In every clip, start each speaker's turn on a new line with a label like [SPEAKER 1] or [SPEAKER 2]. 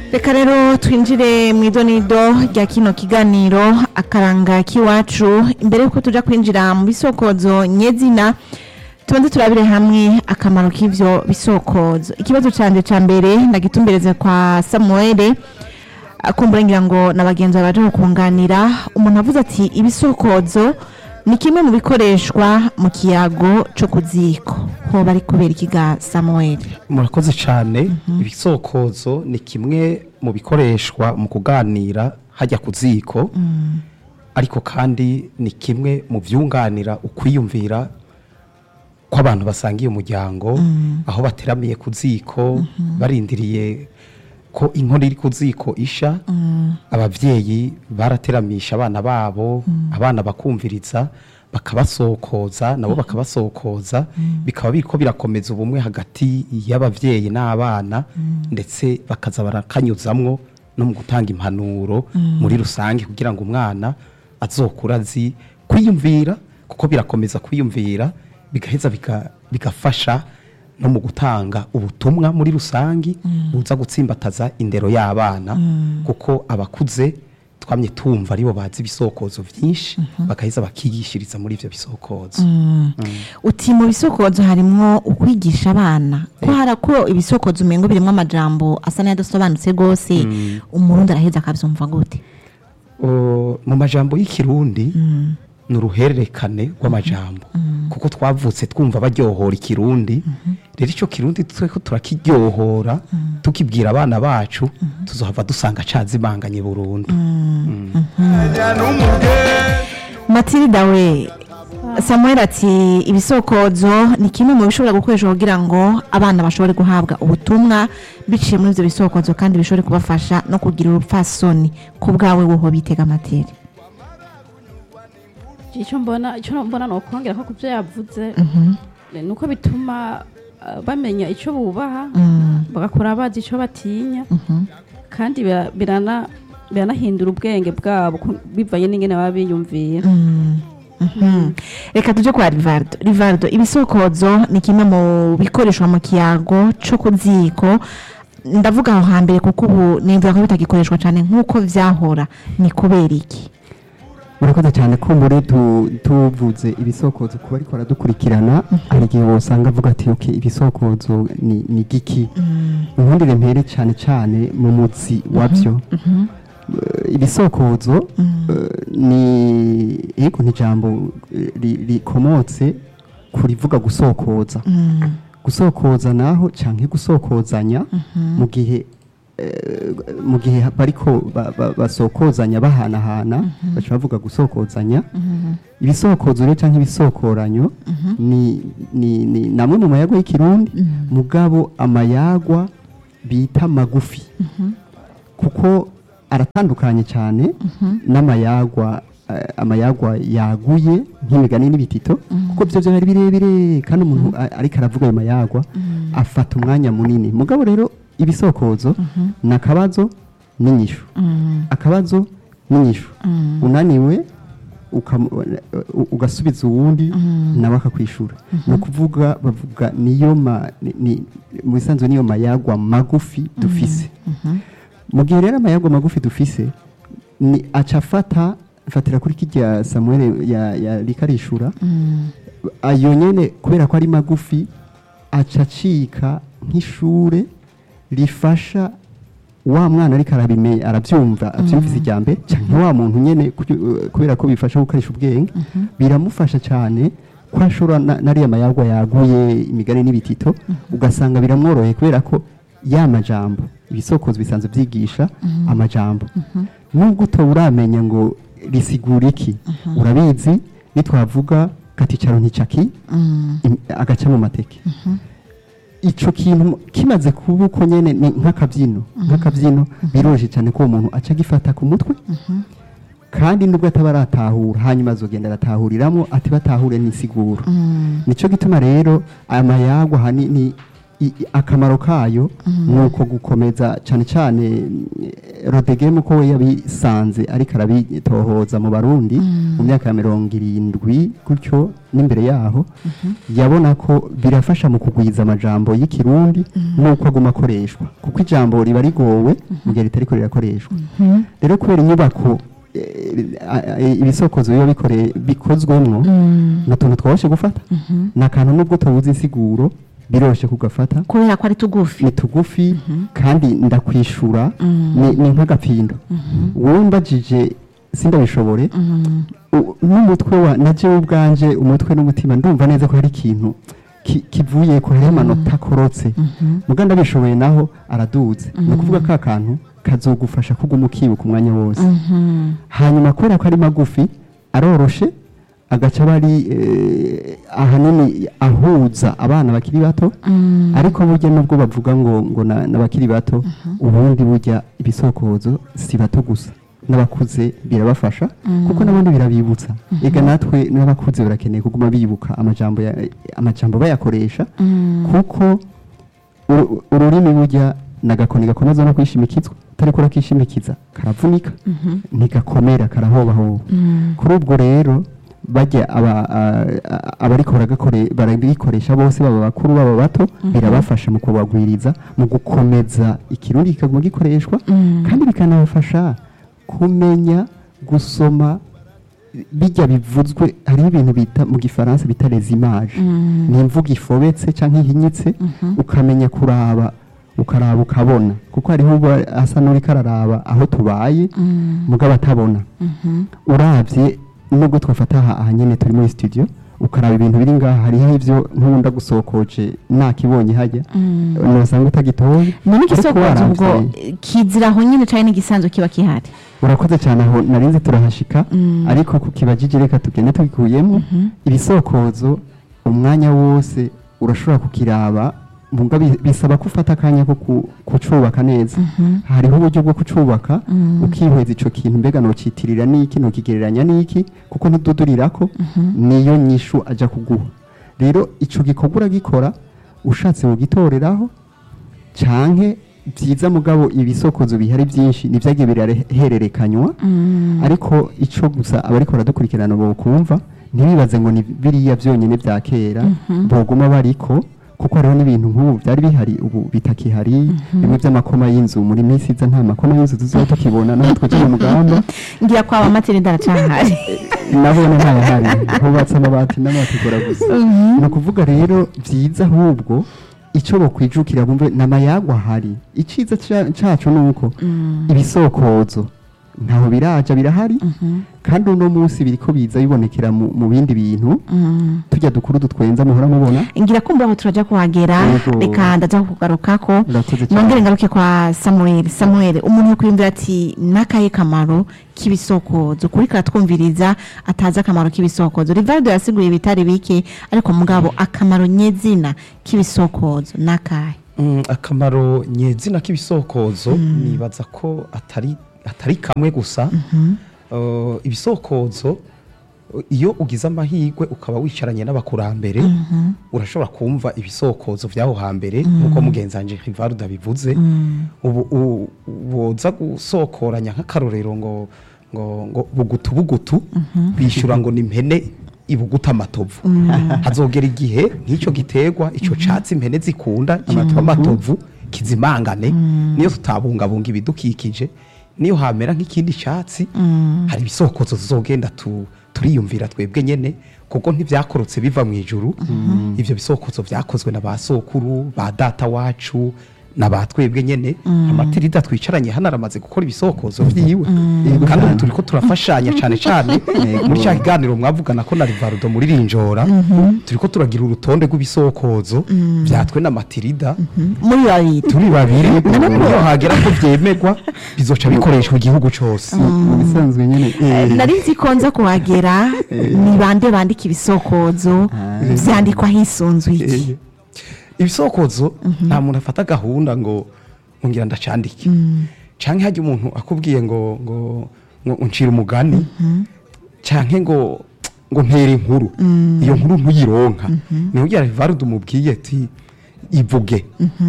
[SPEAKER 1] reka rero twinjire mu idonido rya kino kiganiro akaranga k'iwacu imbere y'uko tuja kwinjira mu bisokozo nyezina tubanze turabire hamwe akamaro k'ivyo bisokozo ikibazo canje ca mbere ndagitumbereze kwa samuele akumbura ngira ngo na bagenzi bawe baje kukunganira umuntu avuze ati ibisokozo ni kimwe mu bikoreshwa mu kiyago co ku ziko hoba ari kubera ikiga samuel
[SPEAKER 2] murakoze cyane ibisokozo ni kimwe mu bikoreshwa mu kuganira hajya ku ziko ariko kandi ni kimwe mu byunganira ukwiyumvira kw'abantu basangiye umuryango aho bateramiye ku ziko barindiriye ko inkono iri ku ziko isha ababyeyi barateramisha abana babo abana bakumviriza bakabasokoza nabo bakabasokoza bikaba biriko birakomeza ubumwe hagati y'ababyeyi n'abana ndetse bakaza barakanyuzamwo no mu gutanga impanuro muri rusange kugira ngo umwana azokura azi kwiyumvira kuko birakomeza kwiyumvira bigaheza biga- bigafasha no mu gutanga ubutumwa muri rusange buza gutsimbataza indero y'abana kuko abakuze twamye tumva aribo bazi ibisokozo byinshi bagaheza bakigishiriza muri ivyo bisokozo
[SPEAKER 1] uti mu bisokozo harimwo ukwigisha abana ko hari ko ibisokozo umengo birimwo amajambo asa n'ayadasobanutse rwose umurundi araheza akavyumva gute
[SPEAKER 2] O, mu majambo y'ikirundi ni uruhererekane rw'amajambo kuko twavutse twumva baryohora ikirundi rero icyo kirundi tweko turakiryohora tukibwira abana bacu tuzohava dusanga cazimanganye burundu
[SPEAKER 1] matilda we samuel ati ibisokozo ni kimwe mu bishobora gukoreshwa kugira ngo abana bashobore guhabwa ubutumwa biciye muri ivyo bisokozo kandi bishobore kubafasha no kugira urupfasoni ku bwawe woho bitega materi
[SPEAKER 3] icyo mbona icyo mbona ni ukongera ko ku byo yavuze ni uko bituma uh, bamenya icyo bubaha bagakora bazi icyo batinya kandi bira- birana biranahindura ubwenge bwabo ku- bivanye n'ingene baba biyumvira
[SPEAKER 1] Mhm. reka tuje kwa rivardo rivardo ibisokozo ni kimwe mu bikoreshwa mu kiyago co ku ziko ndavuga aho hambere kuko ubu nimvira ko bitagikoreshwa cyane nk'uko vyahora ni kubera iki
[SPEAKER 4] murakoze cyane ko muri tu- tuvuze ibisokozo kuba ariko baradukurikirana hari igihe wosanga avuga ati okay ibisokozo ni, ni giki ubundi mpere cyane cyane mu mutsi wabyo Eh, ibisokozo eh, ni yego ni ijambo eh, ri- rikomotse kurivuga gusokoza gusokoza naho canke gusokozanya mu gihe eh, mu gihe bariko ba- ba- basokozanya bahanahana baca bavuga gusokozanya ibisokozo rero canke ibisokoranyo ni ni ni namwe mu mayagwa y'ikirundi mugabo amayagwa bita magufi kuko aratandukanye cyane n'amayagwa eh, amayagwa yaguye nk'imigani n'ibitito kuko byo byo ari birebire kandi umuntu a- ariko aravuga ayo mayagwa afata umwanya munini mugabo rero ibisokozo ni akabazo n'inyishu akabazo n'inyishu unaniwe ukam- u- ugasubiza uwundi nawe akakwishura ni ukuvuga bavuga niyo ma- ni- ni- mu bisanzwe niyo mayagwa magufi dufise mu gihe rero amayagwa magufi dufise ni aca afata fatira kuri kirya samuel ya, ya rikarishura ayo nyene kubera ko ari magufi aca acika nk'ishure rifasha wa mwana ariko arabime arabyumva abyumvise ijya mbere cyangwa wa muntu nyene kuki- kubera ko bifasha gukoresha ubwenge biramufasha cyane ko ashobora na- n'ariya mayagwa yaguye imigani n'ibitito ugasanga biramworoheye kubera ko ya majambo ibisokozo bisanzwe byigisha amajambo nubwo utoba uramenya ngo risigura iki urabizi nitwavuga katicaro nticaki im- agaca mu mateke ico kintu kimaze kuba uko nyene ni nk'akabyino nk'akabyino biroroshye cyane ko uwo muntu aca agifata ku mutwe kandi nubwo ataba aratahura hanyuma azogenda aratahuriramwo ati batahure n'isiguro nico gituma rero aya mayagwa hanini i- i- akamaro kayo ni uko gukomeza cyane cyane mm, rodegemu ko we yabisanze ariko arabitohoza mu barundi mu myaka ya mirongo irindwi gutyo n'imbere yaho yabona ko birafasha mu kugwiza amajambo y'ikirundi n'uko aguma akoreshwa kuko kuko ijambo riba rigowe mu gihe ritariko rirakoreshwa rero kubera inyubako eh, a- a- ibisokozo biba bikore- bikozwemwo ni utuntu tworoshye gufata ni akantu nubwo tubuze insiguro biroroshye kugafata
[SPEAKER 1] kubera ko ari tugufi
[SPEAKER 4] ni tugufi kandi ndakwishura ni ni nk'agapindo wowe mbajije sindabishobore u- n'umutwe wa na jewe ubwanje umutwe n'umutima ndumva neza ko hari ikintu ki- kivuye ko hariho amanota akorotse muga ndabishoboye naho araduze ni ukuvuga ka kantu kazogufasha kuguma ukibuka umwanya wose hanyuma kubera ko ari magufi aroroshe agaca aba ari eh, ahanini ahuza abana bakiri bato ariko burya nubwo bavuga ngo ngo na- n'abakiri bato ubundi burya ibisokozo si bato gusa n'abakuze birabafasha kuko n'abandi birabibutsa ega natwe n'abakuze barakeneye kuguma bibuka amajambo ya- amajambo bayakoresha kuko uru- ururimi burya nagakoni gakomeza no kwishimikizwa utariko urakishimikiza karavunika ntigakomera karahobahoba kuri ubwo rero bajya aba- a- a- abariko baragakore- barabikoresha bose baba bakuru baba bato birabafasha mu kubagwiriza mu gukomeza ikirundi kikaguma gikoreshwa kandi bikanabafasha kumenya gusoma bijya bivuzwe hariho ibintu bita mu gifaransa bita les images ni imvugo ifobetse cyangwa ihinyitse ukamenya kuraba ukaraba ukabona kuko hariho uba asa n'uriko araraba aho tubaye mugabo atabona urabye nubwo twafata aha aha nyene turi muri studio ukaraba ibintu biri ngaha hariho ivyo nk'ubundi gusokoje nakibonye hajya nosanga utagitoye
[SPEAKER 1] none
[SPEAKER 4] Ariko
[SPEAKER 1] igisokozo
[SPEAKER 4] waravye-
[SPEAKER 1] ubwo kizira aho nyine cyane n'igisanzwe kiba kihari
[SPEAKER 4] urakoze cyane aho narinzi turahashika ariko kukibajije reka tugende tubikuyemo ibisokozo umwanya wose urashobora kukiraba muga bi- bisaba ko ufata akanya ko ku- kucubaka neza hariho uburyo bwo kucubaka ukihweza ico kintu mbega nocitirira niki nokigereranya niki kuko ntududurirako niyo nyishu aja kuguha rero ico gikorwa uragikora ushatse wogitoreraho canke byiza mugabo ibisokozo bihari byinshi nivyagiye birahererekanywa ariko ico gusa abariko baradukurikirana bokumva ntibibaze ngo ni biriya byonyine bya kera boguma bariko kuko hariho n'ibintu nk'ubu byari bihari ubu bitakihari bimwe by'amakoma y'inzu muri minsi iza nta makoma y'inzu tuzoba tukibona naho twaje mu mugamba
[SPEAKER 1] ngira ko abamaterinda aracahari
[SPEAKER 4] nabone ntayahari hubatse amabati n'amategura gusa ni ukuvuga rero byiza ahubwo icyo bakwijukira bumve n'amayagwa ahari icyiza ca- cacu ni uko ibisokozo ntaho biraja birahari kandi uno munsi biriko biza bibonekera mu mu bindi bintu tujya dukuru dutwenza muhora mubona
[SPEAKER 1] ngira kumva aho turaja kuhagera
[SPEAKER 4] Yego.
[SPEAKER 1] reka ndaza kugarukako
[SPEAKER 4] Urakoze cyane.
[SPEAKER 1] nongere ngaruke kwa samuel samuel umuntu yokwiyumvira ati n'akahe kamaro k'ibisokozo kuri karatwumviriza atazi akamaro k'ibisokozo rivaldo yasiguye ibitari bike ariko mugabo akamaro nyezina k'ibisokozo n'akahe
[SPEAKER 2] Mm, akamaro nyezina k'ibisokozo nibaza ko atari atari kamwe gusa Uh, ibisokozo uh, iyo ugize amahirwe ukaba wicaranye n'abakurambere urashobora kumva ibisokozo by'aho hambere nk'uko mugenzi wanje Rivaldo abivuze ubu u- woza gusokoranya nk'akarorero ngo ngo ngo bugutu bugutu bishyura ngo ni impene ibuguta amatovu hazogera igihe nk'icyo giterwa icyo catsi impene zikunda cyitwa amatovu kizimangane niyo tutabungabunga ibidukikije niyo hamera nk'ikindi cyatsi hari ibisokozo tuzogenda tu, turiyumvira twebwe nyene kuko ntibyakorotse biva mu ijuru ivyo bisokozo byakozwe na ba sokuru ba data wacu na ba twebwe nyene amatirida twicaranye hano aramaze gukora ibisokozo vyiwe kandi ubu turiko turafashanya cane cane muri cya kiganiro mwavugana ko na rivarudo muri rinjora turiko turagira urutonde rw'ibisokozo vyatwe na matirida
[SPEAKER 1] muri babiri
[SPEAKER 2] turi babiri iyo hagera ko vyemegwa bizoca bikoreshwa igihugu cose
[SPEAKER 4] mu bisanzwe nyine eh,
[SPEAKER 1] nari nzi ko nza kuhagera ni bande bandika ibisokozo vyandikwa hisunzwe iki
[SPEAKER 2] ibisokozo nta muntu afata gahunda ngo ngo ngira ndacandike canke hajya umuntu akubwiye ngo ngo ngo uncira umugani canke ngo ngo ntere inkuru iyo nkuru ntuyironka niho ugira rivarudu umubwiye ati ivuge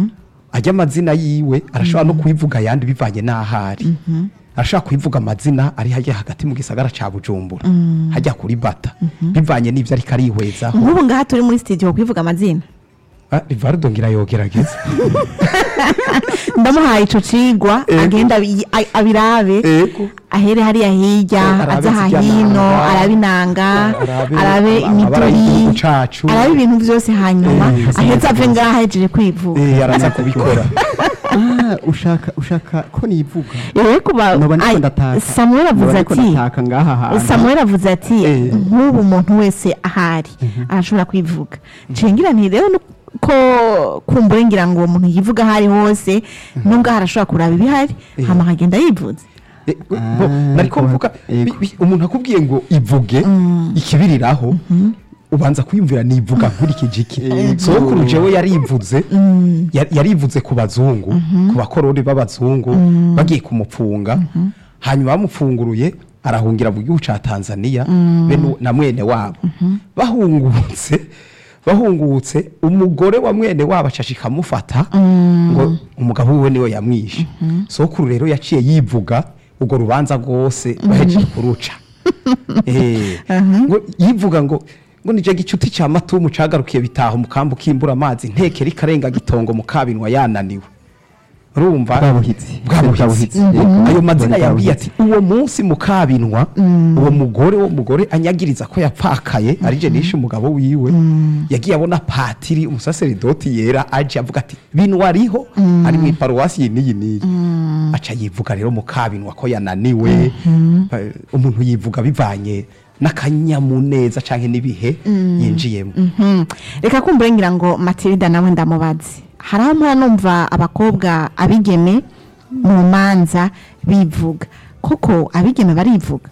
[SPEAKER 2] ajya amazina yiwe arashobora no kuyivuga ayandi bivanye n'ahari arashobora kuyivuga amazina ari hajya hagati mu gisagara ca bujumbura hajya kuri bata bivanye n'ivyo ariko arihwezaho
[SPEAKER 1] nk'ubu ngaha turi muri studio kwivuga amazina
[SPEAKER 2] Ah, rivardo ngira yogerageza
[SPEAKER 1] ndamuhaye ico cigwa agenda abi- a- abirabe
[SPEAKER 2] ego
[SPEAKER 1] ahere hariya hirya
[SPEAKER 2] Eh, arabe
[SPEAKER 1] aza aha
[SPEAKER 2] zirya
[SPEAKER 1] hino
[SPEAKER 2] nanga,
[SPEAKER 1] arabe inanga
[SPEAKER 2] arabe
[SPEAKER 1] arabe
[SPEAKER 2] amabara
[SPEAKER 1] imiduri
[SPEAKER 2] y'igihugu cacu.
[SPEAKER 1] arabe ibintu vyose hanyuma
[SPEAKER 2] Eh,
[SPEAKER 1] ahetse ave ngaha ahejeje kwivuga
[SPEAKER 2] Eh, araza kubikora
[SPEAKER 4] Ah, ushaka ushaka ko nivuga
[SPEAKER 1] yewe kuba
[SPEAKER 4] noba ndiko
[SPEAKER 1] ai,
[SPEAKER 4] ndataka
[SPEAKER 1] samuel
[SPEAKER 4] Noba
[SPEAKER 1] avuze
[SPEAKER 4] ndiko
[SPEAKER 1] ati
[SPEAKER 4] ndataka ngaha hantu
[SPEAKER 1] samuel avuze ati
[SPEAKER 2] Eh.
[SPEAKER 1] nk'ubu umuntu wese ahari arashobora kwivuga cengira nti rero nu- ko kumbure ngira ngo uwo muntu yivuga ahari hose nubwo arashobora kuraba ibihari hama akagenda yivuze
[SPEAKER 2] Eh, bo,
[SPEAKER 4] Ah,
[SPEAKER 2] nariko
[SPEAKER 4] kuba-
[SPEAKER 2] mvuga
[SPEAKER 4] ego.
[SPEAKER 2] bi- bi- umuntu akubwiye ngo ivuge ikibiriraho ubanza kwiyumvira nivuga nkurikije iki sokuru jewe yarivuze ya- yarivuze ku bazungu ku bakoroni b'abazungu bagiye kumupfunga hanyuma bamupfunguruye arahungira mu gihugu ca Tanzania be nu- na mwene wabo bahungutse bahungutse umugore wa mwene wabo acaca ikamufata ngo umugabo wiwe niwe yamwishe sokuru rero yaciye yivuga urwo rubanza rwose bahejeje kuruca Eh, ngo yivuga ngo ngo nije gicuti ca matumu cagarukiye bitaha umukambu kimbura amazi ntekera ikarenga gitongo mukabinwa yananiwe urumva
[SPEAKER 4] Bwabuhitsi.
[SPEAKER 2] bwabuhitsi
[SPEAKER 4] Bwabuhitsi.
[SPEAKER 2] ayo mazina
[SPEAKER 4] Bwabuhitsi.
[SPEAKER 2] yabwiye ati uwo munsi mukabinwa uwo mugore wo mugore anyagiriza ko yapfakaye arije nishe umugabo wiwe yagiye abona patiri umusaseridoti yera aje avuga ati binwa ariho ari mu iparuwasi iyi n'iyi n'iyi aca yivuga rero mukabinwa ko yananiwe Eh, umuntu yivuga bivanye n'akanyamuneza canke n'ibihe yinjiyemo
[SPEAKER 1] Mhm. reka kumbure ngira ngo matilda nawe ndamubaze hari aho mpora numva abakobwa abigeme mu manza bivuga koko abigeme barivuga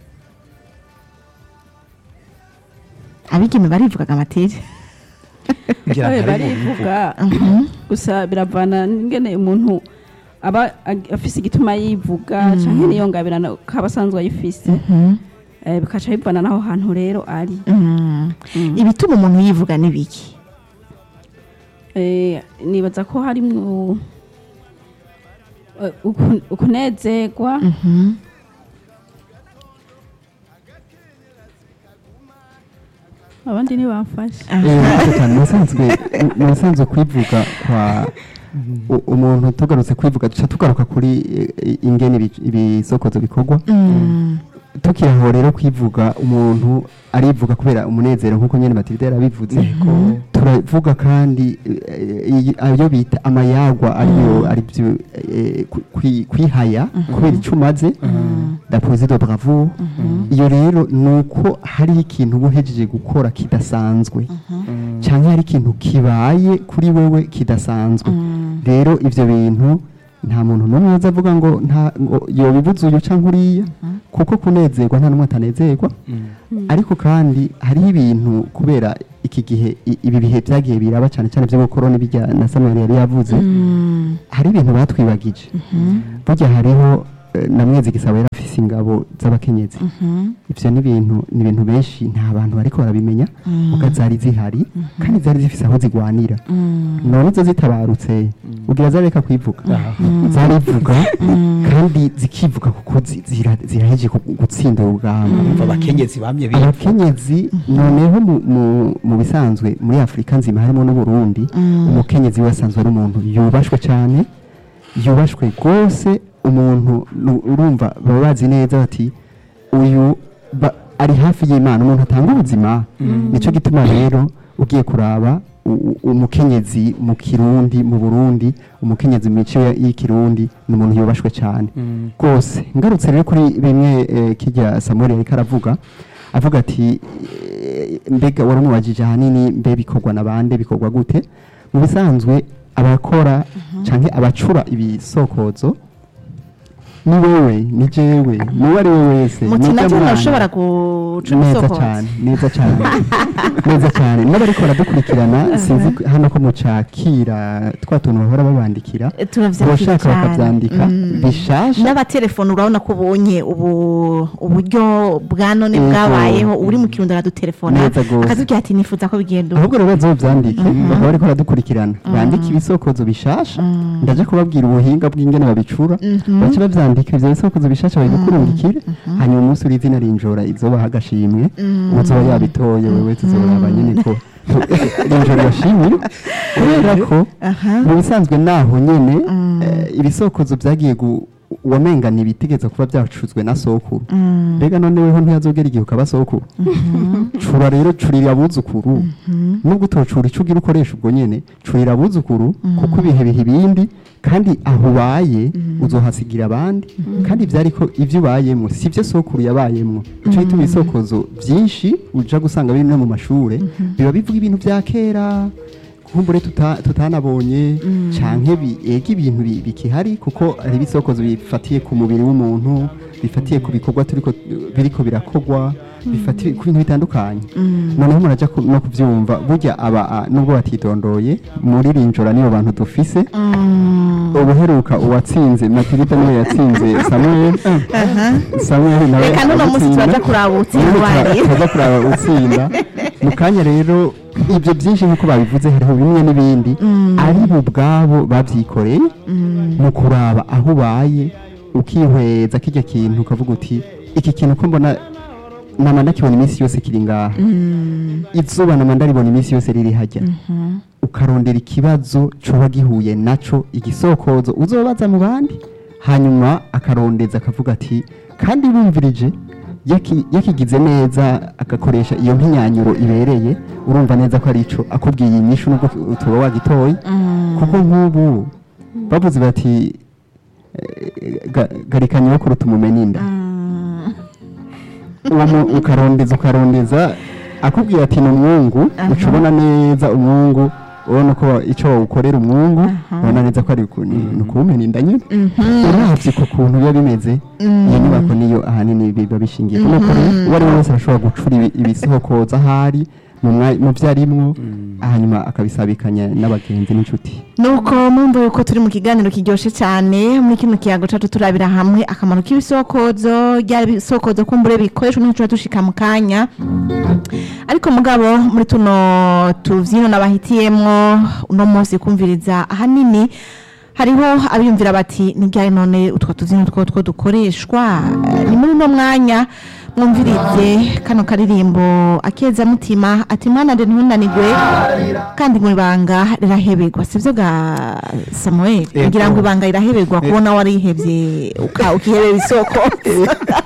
[SPEAKER 1] abigeme barivugaga matilda
[SPEAKER 2] ngira
[SPEAKER 3] Eh,
[SPEAKER 2] ntari
[SPEAKER 3] barivuga gusa biravana n'ingene umuntu aba ag- afise igituma yivuga canke niyo ngabirano kaba asanzwe ayifise Eh, bikaca bivana n'aho hantu rero ari
[SPEAKER 1] ibituma umuntu yivuga n'ibiki
[SPEAKER 3] Eh, nibaza ko harimwo eh, uku- ukunezerwa abandi ntibamfashe
[SPEAKER 4] musanzwe musanzwe kwivuga kwa u- umuntu tugarutse kwivuga duca tugaruka kuri eh, ingene ibi- ibisokozo bikorwa tukiri aho rero kwivuga umuntu arivuga kubera umunezero nk'uko nyine matilde yarabivuze turavuga kandi eh, iyi- ayo bita amayagwa ariyo aribyo eh, kwi- kwi- kwihaya kubera icyo umaze dapoze de bravo iyo rero ni uko hariho ikintu uba uhejeje gukora kidasanzwe cyangwa hari ikintu kibaye kuri wewe kidasanzwe rero ibyo bintu nta muntu n'umwe uza avuga ngo nta ngo yobibuze uyu cyangwa uriya kuko kunezerwa nta n'umwe atanezerwa ariko kandi hariho ibintu kubera iki gihe i- ibi bihe byagiye biraba cyane cyane byo korona bijya na samuel yari yavuze hari ibintu batwibagije burya hariho eh, na mwezi gisaba yari afise ingabo z'abakenyezi ibyo ni ibintu ni ibintu benshi nta bantu bariko barabimenya kuko zari zihari kandi zari zifise aho zigwanira none zo zitabarutse ugira zareka kwivuga zarivuga kandi zikivuga kuko zi- zira- ziraheje ku- gutsinda urugamba
[SPEAKER 2] umva abakenyezi bamye bivuga
[SPEAKER 4] abakenyezi noneho mu- mu- mu bisanzwe muri afurika nzima harimo n'uburundi umukenyezi we asanzwe ari umuntu yubashwe cyane yubashwe rwose umuntu nu- urumva baba bazi neza bati uyu ba- ari hafi y'imana umuntu atanga ubuzima nicyo gituma rero ugiye kuraba u- u- umukenyezi mu kirundi mu burundi umukenyezi mu mico ya- y'ikirundi ni umuntu yubashwe cyane rwose ngarutse rero kuri bimwe eh, kijya samuel yariko aravuga avuga ati eh, mbega waramubajije ahanini mbe bikorwa na bande bikorwa gute mu bisanzwe abakora cyangwa abacura ibisokozo ni wewe ni jewe n'uwo ari we wese
[SPEAKER 1] muti
[SPEAKER 4] nujya
[SPEAKER 1] nabyo
[SPEAKER 4] mwana.
[SPEAKER 1] ntushobora guca
[SPEAKER 4] neza
[SPEAKER 1] umusokozo
[SPEAKER 4] cyane neza cyane neza cyane n'abariko baradukurikirana sinzi ko- hano ko mucakira twa tuntu bahora babandikira
[SPEAKER 1] Eh, turavyakira
[SPEAKER 4] boshaka
[SPEAKER 1] cyane.
[SPEAKER 4] bakavyandika
[SPEAKER 1] Mm.
[SPEAKER 4] bishasha
[SPEAKER 1] n'abatelefone urabona ko ubonye ubu uburyo bwa none
[SPEAKER 4] Yego.
[SPEAKER 1] bwabayeho uri mu kirundo aradutelefona
[SPEAKER 4] Neza gose.
[SPEAKER 1] akatubwira ati nifuza ko bigenda ubu
[SPEAKER 4] ahubwo rero bazovyandike bakaba bariko baradukurikirana bandike ibisokozo bishasha ndaje kubabwira ubuhinga bw'ingene babicura bace bavyandika andika ivyo bisokozo bishasha babigukurungikire hanyuma umunsi uri izina rinjora izobaha agashimwe uzoba yabitoye wewe tuzoraba nyene ko rinjora yashimye kubera ko
[SPEAKER 1] aha
[SPEAKER 4] mu bisanzwe naho nyene eh, ibisokozo vyagiye gu wamenga ntibitegeza kuba byacuzwe na sokuru mbega none weho ntiyazogera igihe ukaba sokuru cura rero curira abuzukuru nubwo utocura ico ugira ukoresha ubwo nyene curira abuzukuru kuko ibihe biha ibindi kandi aho ubaye uzohasigira abandi kandi vyari ko ivyo ubayemwo si vyo sokuru yabayemwo ico gituma ibisokozo vyinshi uja gusanga biri no mu mashure biba bivuga ibintu vya kera kumbure tuta- tutanabonye canke bi- ega ibintu bi- bikihari kuko hari ibisokozo bifatiye ku mubiri w'umuntu bifatiye ku bikorwa turiko biriko birakogwa bifatiye ku bintu bitandukanye noneho muraja ku- no kuvyumva burya aba a- nubwo batidondoye muri rinjora nibo bantu dufise ubuheruka uwatsinze matirida niwe yatsinze samuel samuel nawe
[SPEAKER 1] reka n'uno munsi
[SPEAKER 4] agutsinda.
[SPEAKER 1] turaja kuraba utsinda
[SPEAKER 4] Ubundi
[SPEAKER 1] uwaye
[SPEAKER 4] tura- turaza kuraba utsinda mu kanya rero ibyo byinshi nk'uko babivuze hariho bimwe n'ibindi ari bo ubwabo babyikoreye mu kuraba aho ubaye ukihweza kijya kintu ukavuga uti iki kintu ko mbona nama ndakibona iminsi yose kiri ngaha izuba nama ndaribona iminsi yose riri hajya ukarondera ikibazo coba gihuye naco igisokozo uzobaza mu bandi hanyuma akarondeza akavuga ati kandi bumvirije yaki- yakigize neza agakoresha iyo nk'inyanyuro ibereye urumva neza ko ari ico akubwiye inyishu nubwo utuba wagitoye kuko nk'ubu bavuze bati eh, ga- garikanya yo kuruta umumena inda uwo mu- ukarondeza ukarondeza akubwira ati ni umwungu uca ubona neza umwungu ubona ko icyo wawukorera umwungu ubona neza ko ari uku- ni ni ukuwumena inda nyine uravye ku kuntu biba bimeze iyo nyubako niyo ahanini biba bishingiye ku nuko rero uwo ari we wese arashobora gucura ibi- ibisokoza ahari mu mwa- mu vyo arimwo hanyuma akabisabikanya n'abagenzi n'inshuti
[SPEAKER 1] nuko mumva yuko turi mu kiganiro kiryoshye cyane muri kino kiyago cacu turabira hamwe akamaro k'ibisokozo ryari ibisokozo kumbure bikoreshwa n'icyo tuba dushika mu kanya ariko mugabo muri tuno tuvyino nabahitiyemwo uno munsi kumviriza ahanini hariho abiyumvira bati nijyaye none utwo tubyino two two dukoreshwa Eh, ni muri uno mwanya mwumvirize kano karirimbo akeza mutima ati mwana de ntunanigwe kandi mu ibanga riraheberwa sivyo ga Samuel
[SPEAKER 2] Ego.
[SPEAKER 1] ngira ngo ibanga riraheberwa kubona warihevye uka ukihebera isoko